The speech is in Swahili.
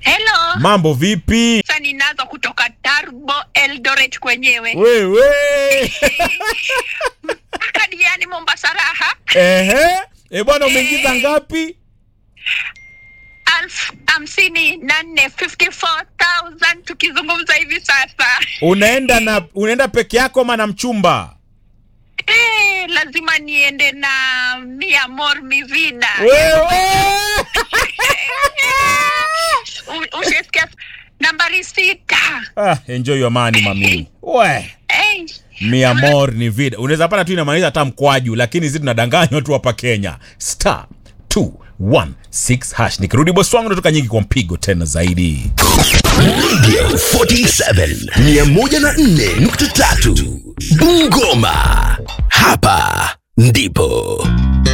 Hello. Mambo vipi? Sasa ninazo kutoka Turbo Eldoret kwenyewe. Wewe. Kadi yani Mombasa raha. Ehe. E bwana umeingiza ngapi? Alfu hamsini na nne 54,000 tukizungumza hivi sasa. Unaenda na unaenda peke yako ama na mchumba? Eh, lazima niende na Mia Mor Mivida. Wewe. U- Ushasikia nambari sita. Ah, enjoy your money mami. We. Eh, Mi amor ni vida. Unaweza pata tu inamaliza hata mkwaju lakini sisi tunadanganywa tu hapa Kenya. Star 216 hash. Nikirudi boss wangu natoka nyingi kwa mpigo tena zaidi. Radio 47 104.3 Bungoma. Hapa ndipo